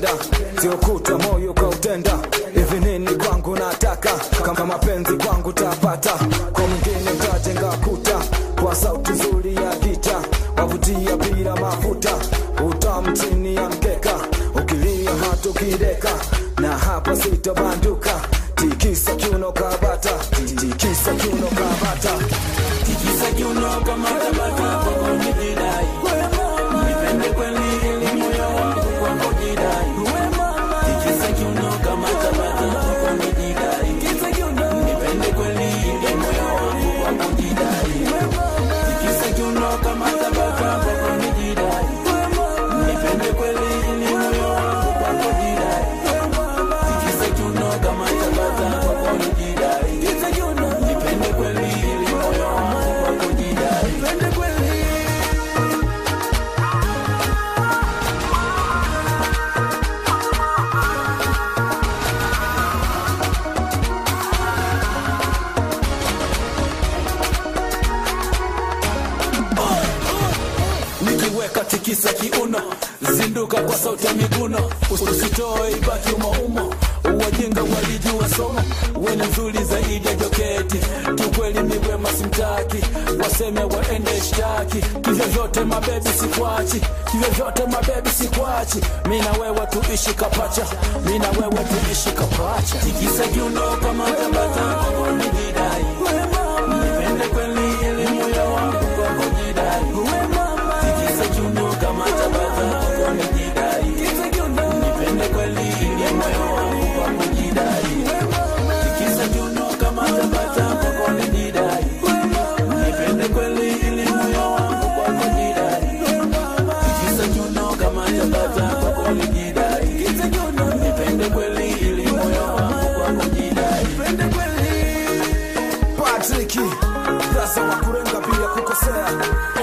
kupenda sio kutwa moyo kautenda hivi nini kwangu nataka kama mapenzi kwangu tapata kwa mwingine tajenga kuta kwa sauti nzuri ya gita wavutia bila mafuta utamu chini ya mkeka ukilia hata ukideka na hapa sitobanduka tikisa kiuno kabata tikisa kiuno kabata tikisa kiuno kama tabata kwako nijidai nipende kweli ili moyo wangu kwako jidai tikisa kiuno kama tabata kwako nijidai nipende kweli ili moyo wangu kwako jidai tikisa kiuno kama tabata kwako nijidai nipende kweli ili moyo wangu kwako jidai tikisa kiuno kama tabata kwako nijidai nipende kweli ili moyo wangu kwako jidai nikiweka tikisa kiuno zinduka kwa sauti ya miguno usitoe ibaki umoumo wajinga walijua somo wene nzuri zaidi ya joketi kiukweli miwema simtaki waseme waende shtaki kivyo vyote mabebi sikwachi kivyo vyote mabebi sikwachi mina wewe tuishi kapacha mina wewe tuishi kapacha tikisa kiuno kama tabata kwako nijidai nipende kweli ili moyo wangu kwako jidai tikisa kiuno kama tabata kwako nijidai nipende kweli ili moyo wangu kwako jidai tikisa kiuno kama tabata kwako nijidai nipende kweli ili moyo wangu kwako jidai tikisa kiuno kama tabata kwako nijidai nipende kweli ili moyo wangu kwako jidai Patrick, sasa wa kurenga bila kukosea